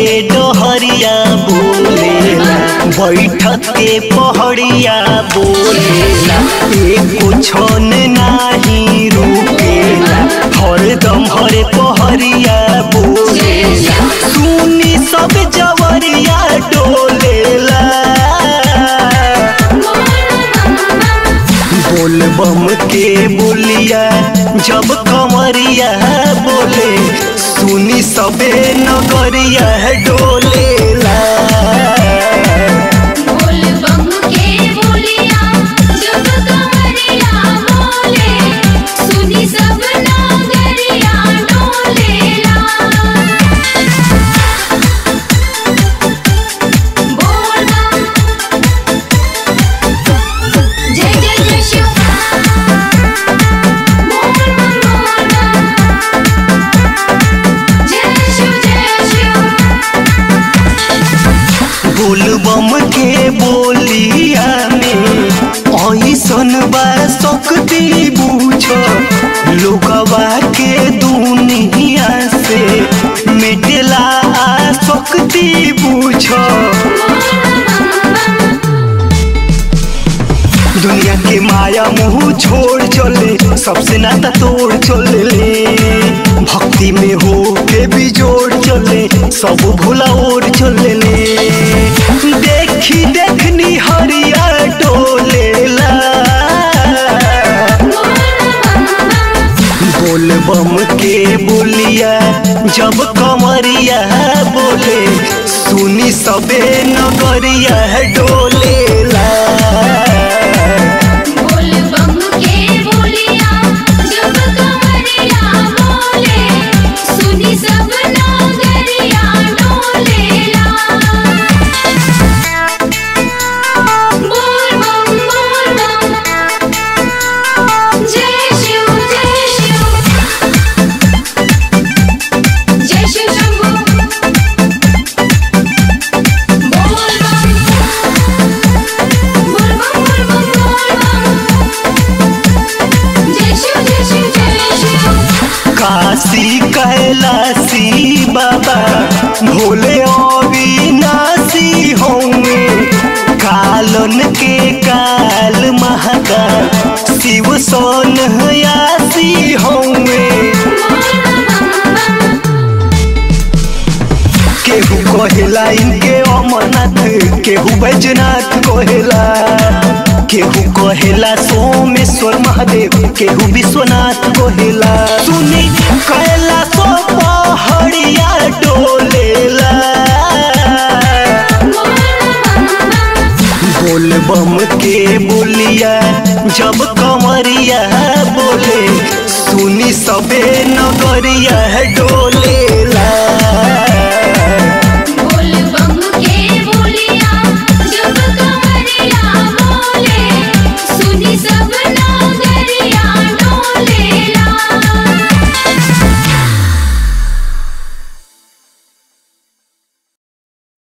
डहरिया बोलेला बैठक के पहड़िया बोलेला एको छन नाही रुकेला हरदम हरे पहरिया बोलेला सुनी सब जवरिया डोलेला बोल बम के बोलिया जब कमरिया बोले सुनी सबे नगरिया डोलेला बोल बम के बोलिया जब कमरिया बोले सुनी सब नागरिया डोलेला बोल बम जय जय जय शिव बोल बम बोल बम जय शिव जय शिव बोल बम के बोलिया में ऐसन बा शक्ति बूझ लोगवा के दुनिया से मिटला शक्ति बूझ दुनिया के माया मुंह छोड़ चले सबसे नाता तोड़ चले भक्ति में हो के भी जोड़ चले सब भूला ओर चले देखी देखनी हरिया डोलेला बोल बम के बोलिया जब कमरिया बोले सुनी सबे नगरिया डोलेला बोल बम के बोलिया जब कमरिया बोले सुनी सब नागरिया डोलेला बोल बम बोल बम जय शिव जय शिव जय शिव शंभू बोल बम बोल बम बोल बम बोल बम जय शिव जय शिव जय शिव काशी कैलासी बाबा भोले अविनाशी होंगे कालन के काल महाकाल शिव सोन यासी होंगे केहू कहेला इनके अमरनाथ केहू बैजनाथ कहेला केहू कहेला सोमेश्वर महादेव केहू विश्वनाथ कहेला सुनी कैला सो पहाड़िया डोलेला बोल बम के बोलिया जब कमरिया बोले सुनी सबे नगरिया डोलेला